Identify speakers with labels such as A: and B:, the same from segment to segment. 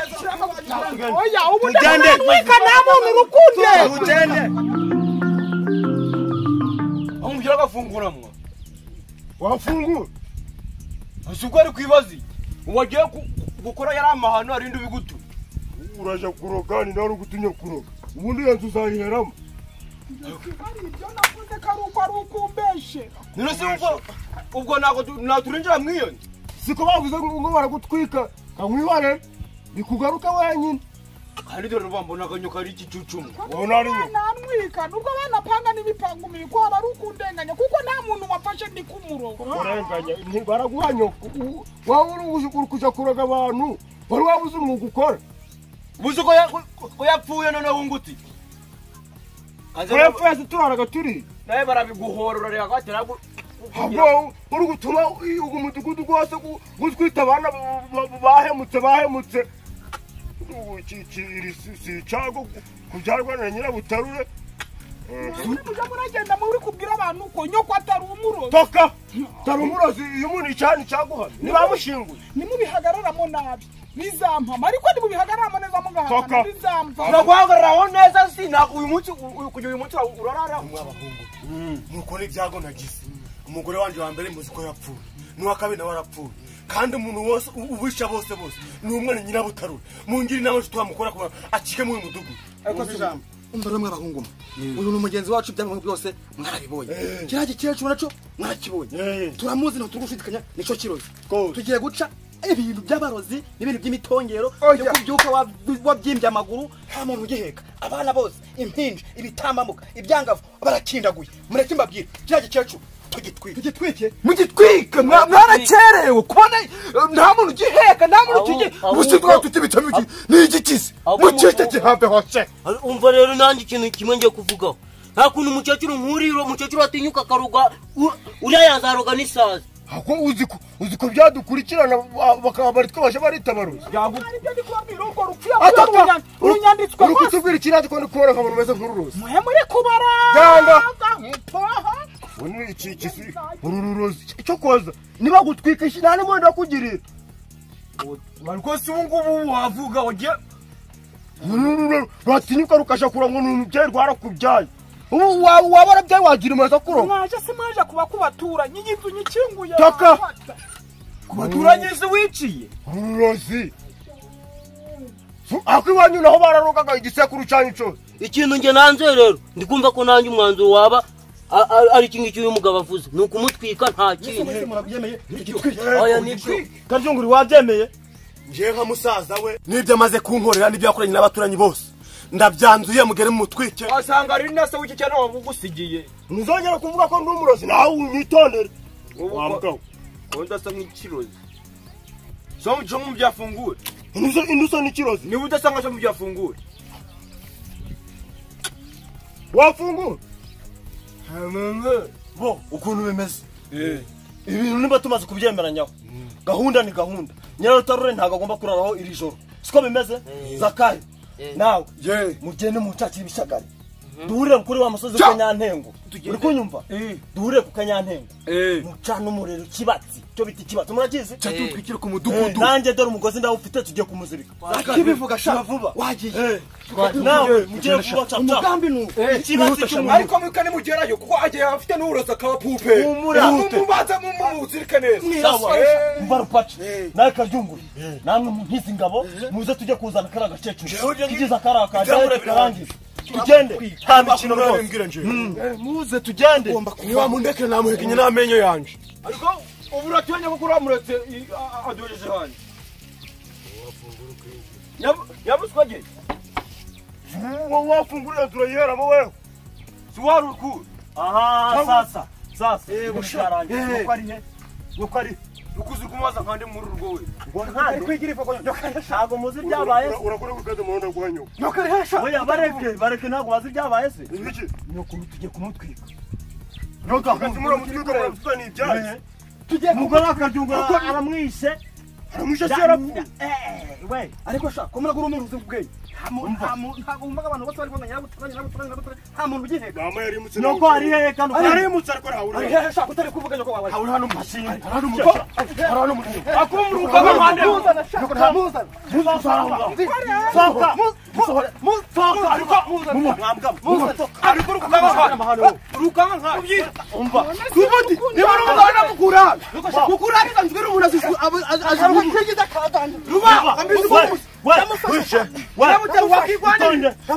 A: oya
B: Tugende.
A: ubudamwika namwe murukunde
B: tugende amubwira ko afungura mwo
A: wafungura
B: si ubwo ari kwibaza iki ubu wagiye ku- gukora yari amahano arinda ibigutu
A: uraje kuroga ni nawe uri gutumye kuroga ubundi iyo nzu uzayiheramo
C: ibyo navuze ko ari uko ari uko umbeshe
B: none se ubwo ubwo ntabwo tu- naturinjira mw'iyo nzu
A: siko bavuze ngo ngo baragutwika kamwibare bikugaruka wenyine
B: kandi dore rwambona akanyoka ari igicucumu
A: ubona ari nyoko
C: nantwika nubwo banapanga n'imipango imiko aba ari ukundenganya kuko nta muntu wafashe ndi kumurongo
A: urenganya baraguha nyoko U- wowe uri uri kuja kuroga abantu wari wabuze umwuga ukora
B: buzi ko ya- ko- ko yapfuye noneho ngutse Kaze na-
A: urapfu yasi turaraga turi
B: nawe barabiguhora urareba ko batera gu- kugira-
A: ahubwo uri gutuma uyu mudugudu rwose gu- gutwita abana ba- ba- bahemutse bahemutse Ubu iki- iki- iri si si icyago ku- kubyarwa na nyirabutarure
C: mujya muragenda muri kubwira abantu ko nyoko atari umurozi
A: toka tari umurozi iyo umuntu icana icyaguhana ntibamushinguye
C: nimubihagararamo nabi bizampama ariko nimubihagararamo neza mugahakana
A: Kaka.
C: bizamva
B: uraguhagararaho neza si na uyu munsi u- u- kugira uyu munsi ura- urararaho
D: mukora ibyago nagize umugore wanjye wa mbere muzi ko yapfuye n'uwa kabiri nawe arapfuye kandi umuntu wose u- uwisha bose bose ni umwana nyirabutarura mungire inama nshuti wamukora kuba acike muri uyu mudugudu
B: Ariko si ijambo.
E: umva rero mw'abahungu mwe uyu ni umugenzi wacu ibyangombwa byose mwarabibonye kiriya gikecuru nacyo mwarakibonye turamuzi ntabwo turi gushidikanya nicyo kirozi
A: Rwose.
E: tugiye guca ibintu by'abarozi n'ibintu by'imitongero
A: Oya.
E: yo kubyuka wa- wabyimbye amaguru nta muntu ugiheka abana bose impinja ibitambambuka ibyangavu barakindaguye mureke mbabwire kiriya gikecuru tugitwike tugitwike
A: mugitwike mwarakerewe kubona nta muntu ugiheka nta muntu
F: ukigihe.
A: gusa twa tutibitamo iki ni igikize
F: Ahubwo-
A: mucike gihambe hose
F: Ari- umva rero nanjye ikintu kimwe ngiye kuvugaho nta kuntu umukecuru nkuriye umukecuru atinyuka akaruga u- uriya yazaruga n'isazi
A: ahubwo uzi ko uzi ko byadukurikirana ba- bakaba bari twabaje baritabaruza
C: aribyo ndi kubabwira urwo rupfu yakuye urunyanditswe
A: uri
C: rwose
A: kutubwira ikirati ko ndi kubona umuntu umeze nk'ururozi
C: mwe muri kubara
A: Yanga.
C: mutoha
A: ubu iki iki si- uru rurozi cyo koza niba gutwika iki nta n'umundi wakugirira
B: rwose ubu ngubu wavuga wagiye
A: uru ruro rwatinyuka rukajya kurongo ni umubyeyi rwarakubyaye ubu wa- waba warabyaye wagira imaze kurongo
C: mwaje se mwaje kuba kubaturanyi y'inzu nyikinguye
A: Taka.
C: bafata.
B: kubaturanyiriza wiciye
A: ururozi ako iwanyu naho bararogaga igisekuru cyanyu cyose
F: ikintu njye nanze rero ndi kumva ko nanjye umwanzuro waba a- a- ari iki ngiki uyu mugabo avuze ni ukumutwika nta kindi
E: murabyemeye tugitwike
F: oya nibyo
A: karyunguru wabyemeye
D: ngewe nka musaza we n'ibyo amaze kunkorera n'ibyo yakoranye n'abaturanyi bose ndabyanzuye mugere mumutwike
B: wasanga ari na se w'iki cyane wabugusigiye
A: ntuzongere kuvuga ko ndi umurozi nawe unyitondere wa mugabo
B: kundi asa nk'ikirozi so muco mu byafungure
A: Inuso- inuso ni ikirozi
B: niba udasa nka so mu byafungure
A: wafungura
D: bo ukuntu bimeze
E: ibintu niba tumaze kubyemeranyaho gahunda ni gahunda nyirarutarure ntabwo agomba kuraraho iri joro siko bimeze zakayo nawe
D: ye
E: mugende mutakire ibishagari duhurire kuri wa musozi wa kanyantengo uri kunyumva duhurire ku kanyantengo mucana umuriro ikibatsi cyo bita ikibatsi murakizi
D: cyo tutwikire ku
E: Eh,
D: mudugudu
E: nanjye dore umugozi ndawufite tugiye kumuzirika kibivuga sha vuba wagiye nawe mugire vuba cha umugambi ni ikibatsi cy'umuntu
B: ariko mwika nimugerayo kuko agiye afite n'uburoso akaba pupe
E: Humura.
B: mumubanza mumuzirike neza
E: sawa mbarupace nawe karyunguru namwe mumpize ingabo muze tujye kuzana kariya gakecuru tugize akariya kajyayo tukarangiza tugende nta mikino rwose muze tugende
D: niba mundeke namuhekenye n'amenyo yanjye
B: ariko ubu uraturanye kuko uramuretse i- a- a- aduhejeje hanyu yabuswage
A: wafungurira turayiheramo wewe
B: si wari ukuru
E: aha sasa sasa gushararangiza nuko ari he nuko ari
B: ukuze kumubaza nkandi muri urwo we
E: ntabwo muzi ibyabaye se
A: urakora gukaza umuhanda kwa nyoko
E: oya bareke bareke ntabwo bazi ibyabaye se
A: iki
E: tugiye kumutwika
A: nyoko hagati muramutwika murabusana ibyayi
E: umugore wa karyunguru aramwishe
A: hari umushatsi yarapfuye
G: we ariko sha komera guru umuruze ubwenge nta muntu nta muntu ntabwo wumvaga abantu bose bari kubona nyirabutara nyirabutara nyirabutara nta muntu ugiheka
A: mama yarimutse
G: nuko hari hehe kano
A: arimutse ariko ntabura
G: ari hehe sha kutari kuvuga nyoko wawe
B: hari hano umushinga hari hano umucyo hari hano umucyo
G: akumruka mu mpande muzana sha muzana muzana muzana muzana ariko muzana mwambwa muzana ariko rukaba hano rukaba nka umva
C: tubati
G: niba rumuzana mukura mukura ari kanzwe rumuntu azizwe
C: azirukiza kadanje
G: ruba ambizi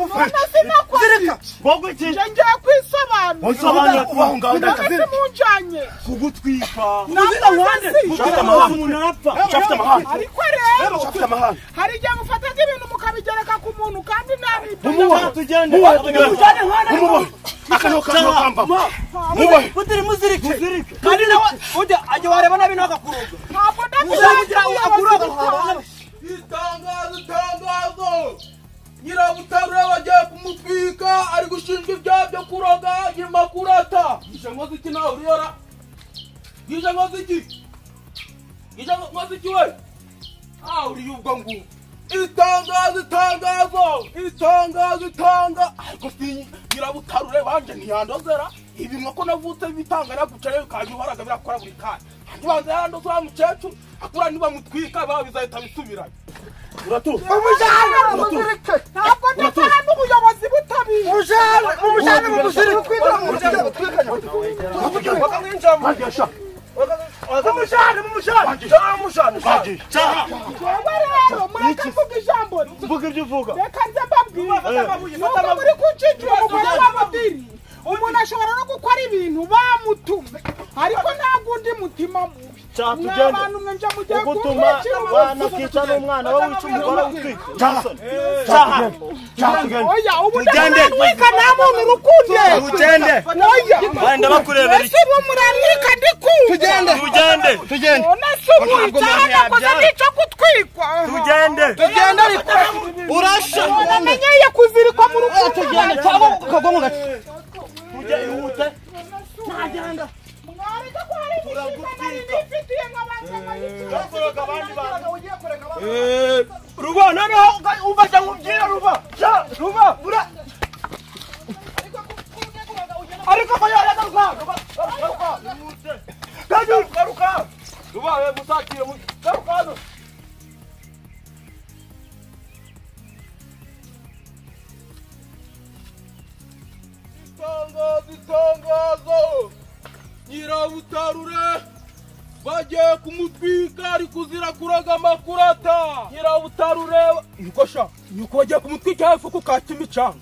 C: sinakwazi nje ngiye kwisobanura ndabese munjanye
G: kugutwika
C: ariko rero hari igihe mufata nk'ibintu mukabigereka ku muntu kandi ntabitaho
F: mutiri muzirike
H: kandi nawe ujya ajya wareba nabi nawe akakuroga
C: ntabwo
H: uzagira
C: ndabishaka
H: akuroga
E: itangazo itangazo nyirabutare bagiye kumutwika ari gushinjwa ibyaha byo kuroga nyuma kurata gishe nkoze iki nawe uriyora gishe nkoze iki gishe nkoze iki we ah uriye ubwo ngubwo itangazo itangazo itangazo itanga ariko si nyirabutarure banje ntiyandozera ibi nkako navutse bitanga naguca rero bikajya uhoraga birakora buri kanya hanyuma banza yarandoze wa mukecuru akura nibamutwika baba bizahita bisubiranya
C: ntabwo ndataha n'ubuyobozi butabiriye ngombwa rero mureke mvuga ijambo
G: mvuga ibyo uvuga
C: reka nze mbabwire nubwo muri kucicira umugore wa mudiri umuntu ashobora no gukora ibintu bamutume ariko ntabwo undi mutima mubi
G: Cya,
C: mwa
G: tugende.
C: bantu mwe nje mujye
G: ugutuma
C: kumpekera
G: wanakica n'umwana we wica umugore witwika cyaha
C: oya ubu ndamurambika nta muntu urukunde
G: tugende
C: oya
G: wenda bakurebera iki
C: ese ubu murambika ndikunda tugende
G: tugende tugende
C: none se ubu icyaha nakoze n'icyo gutwikwa
G: tugende
C: tugende ariko
G: urasha
C: namenyeye kuzirikwa mu rugo
G: tugende cyangwa ukagwa mu gace tugende ihute ntagenda
C: mwareka ko hari inshingano nifitiye nk'abantu
G: Yakuraga abandi bantu.
C: ugiye kureka abandi
G: ruba noneho uga- umva cyangwa ubyina ruba Ja, ruba ura ariko ko yareka ruba ruba ruba gaje garuka ruba we musakire mu garuka hano
E: itangazo itangazo nyirabutarure bagiye kumutwika ari kuzira kuroga amakurata nyirabutarure nyikosha nyiko bagiye kumutwika hafi ku kimicanga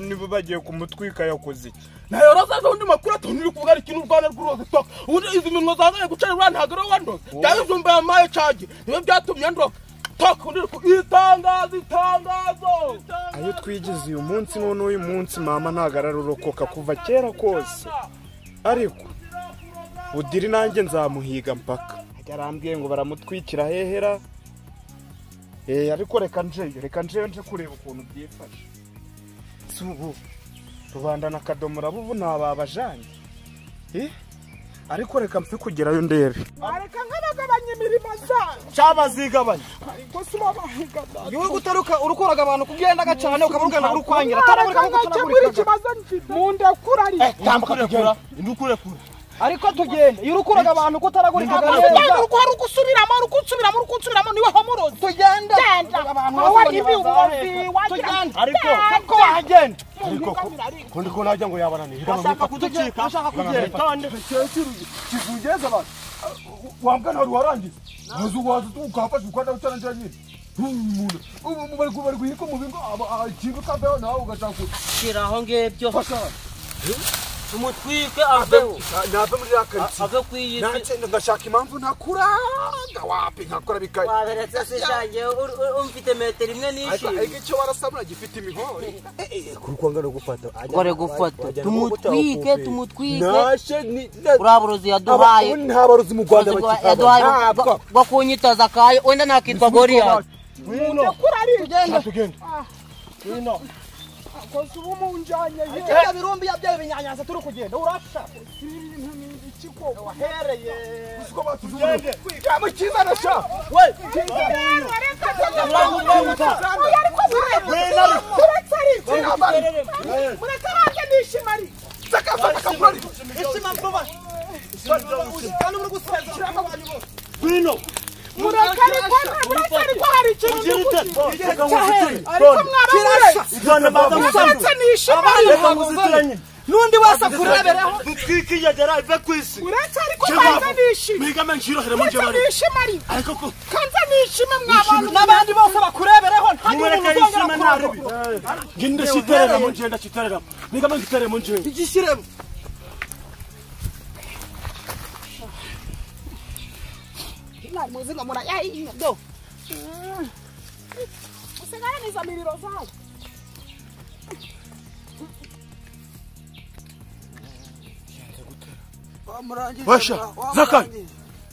A: niba bagiye kumutwika yakoze iki
E: nayoroza zo undi makuru atonuri kuvuga ari kintu rwanda rw'uruzi toka ubundi izi minwa zangaye guca rura ntabwo ariwo wandoza cyangwa izumba yamaye cage niyo byatumye andoka toka undi uri ku itangazo itangazo
A: ayo twigize uyu munsi none uyu munsi mama ntabwo ararokoka kuva kera kose ariko budiri nanjye nzamuhiga mpaka ajya arambwiye ngo baramutwikira hehera eh ariko reka njeyo reka njeyo nje kureba ukuntu byifashe si ubu rubanda na kadomora bubu ntababajange eh ariko reka mfe kugerayo ndebe
C: mwareka nk'abagabanya imirimo zanyu
G: cyabazigabanya
C: ariko si babahigana
H: wowe gutaruka urukoraga abantu kugendaga cyane ukaba urugana urukwangira
C: mwareka
H: ataraboneka nk'uko
C: nkakemura
H: utanagurika
C: ikibazo mfite mu ndekurariye
H: ariko tugende iyo urukoraga abantu kutaragurika
C: ntabwo uko hari ugusubiramo uri gusubiramo uri gusubiramo niwe ho muruzi tugenda genda
H: abantu
C: wowe
H: bose
C: niba ubuzi
H: bazaheka.
C: wagira
H: Tugenda.
G: ariko
H: ko wahagenda
C: ngo ariko
B: kundi ko najya ngo yabananiye
H: bashaka kuducika bashaka kugenda
G: tonde
B: kizungeza abantu wambwa ntabwo warangiza waza waza ukahafasha ukanda utarangira nyine umuntu ubu bari ku- bari guhirika umubingo ikintu kambeho nawe ugashaka
F: shira aho ngibyo
B: gufasha
F: tumutwike aveho
B: nave muri ya karitsiye
F: ave ku iyi si
B: nanjye ngashaka impamvu ntakuranga wapi nkakora bikaye
F: waberetse se shange ur- ur- umfite metero imwe
B: ariko
F: n'ishimwe
B: icyo warasabura gifite imihore kurukongana gufata
F: gore gufata tumutwike tumutwike
B: nashe
F: uriya burozi yaduhaye
B: ntabaruzi mu rwanda
F: burozi bwa- yaduhaye bwo kunyitaza akaye wenda nakitwa goriyati
G: ngwino
C: kurariye
G: ngwino
C: akoze ubu munjanye
I: ariko ibyo birumbi yabyaye ibinyanyanza turi kugenda urapfa
C: iki koko
I: wahereye
C: mukizana sha
I: ishima vuba kandi muri gusigaza
E: Bino,
C: murakariko hari ikintu ndi
E: ugirite.
C: ariko mwaramurenze
E: Ujyane baza
C: musanze
E: musanga.
C: nishima
E: Reka muzitiranye.
I: n'undi wese akurebereho
E: Mutwike iyagera ive ku isi.
C: uretse ariko kanze nishima
E: Mwigame nshirohere mu
C: kanze
E: njye bari.
C: nishima ariko
E: Ariko ko
C: kanze nishima mwabantu
I: n'abandi bose bakurebereho nta
E: mumureka
I: n'umuntu
E: yishime
I: uzongera
E: nta
I: kuragwa
E: ribi. Nge ndashiterera mu njye ndashiterera. Mwigame ngiterere mu njye.
I: igishyiremo
C: mwamuzi ngo murayahiye do usigaraniza miriro zayo
E: Washa, Zakari.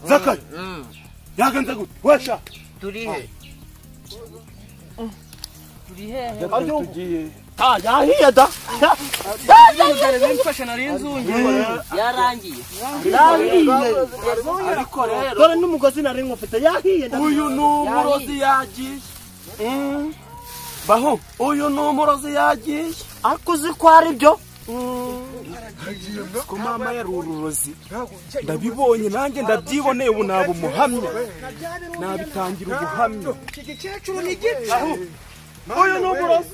E: Zakari. Yagenze gute? Washa.
F: turihe
E: Ah, yahiye da.
F: yarangiye
E: Yahiye.
J: ariko rero
E: Dore n'umugozi nari nkufite yahiye da.
J: uyu ni umurozi yagiye Mm. baho uyu ni umurozi yagiye
F: ariko uzi ko ari byo
A: ko mama yari ururozi ndabibonye nanjye ndabyiboneye ubu naba umuhamya nabitangira ubuhamya
E: Uyu ni umurozi.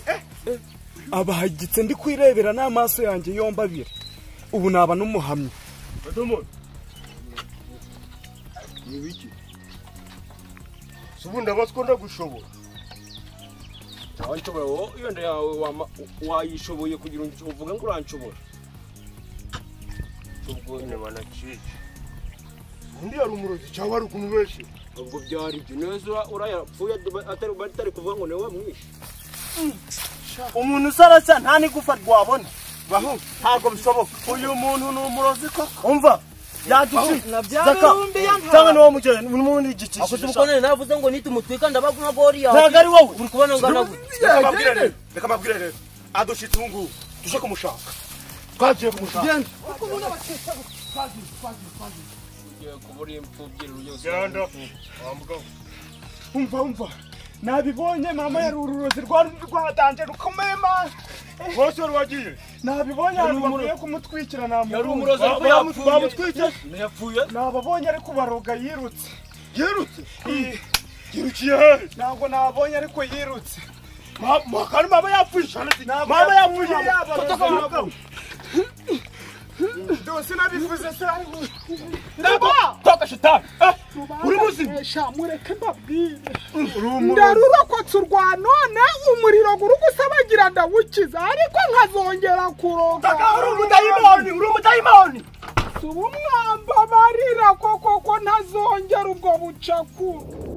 A: abahagitse ndi kwirebera n'amaso yanjye yombi abiri ubu naba n'umuhamya
D: ubu ndabaswa ndagushobora
B: ntawe nshobora wowe yenda yawe wama- wayishoboye kugira ngo uvuge ngo uranshobora ubwo nyuma naciye
D: undi yari umurozi cyangwa ari ukuntu benshi
B: ubwo byari ibyo neza ura- urayapfuye adu- atari atari kuvuga ngo niwe wamwishe
E: umuntu usarasa nta n'igufa rwabona baho ntabwo bishoboka uyu muntu ni umurozi koko umva yagici zaka cyangwa niwo mugeni ni umuntu
F: akoze
E: w'igicishisha
F: umukonere navuze ngo nite umutwika ndabaga nka boriya
E: ntabwo ari wowe
F: uri kubona ngana gute
D: reka mbabwire rero reka mbabwire rero adushitse ubu ngubu tuje kumushaka twagiye kumushaka
B: ugiye kubura imfubyi ryose
A: umva umva nabibonye mama yari ururozi rwari rwatanje rukomeye mama
D: bose wari wagiye
A: nabibonye ahantu bakwiye kumutwikira
B: yari
A: namubonye
B: umurozi ariko yapfuye
D: bamutwite
B: yapfuye
A: nababonye ariko baroga yirutse
D: yirutse yirukiye hehe
A: ntabwo nabonye ariko yirutse
D: mama kandi mama yapfuye cyane se mama yapfuye
A: yabaroze dose nabivuze se ariko
D: toka shitani uri muzima
C: esha mureke mbabwire
D: uri
C: ndarurokotse urwa none umuriro guri gusabagirana ndawukiza ariko nkazongera kuroga
D: uri umudayimoni uri umudayimoni
C: si ubumwamba barira koko ko ntazongera ubwo bucakura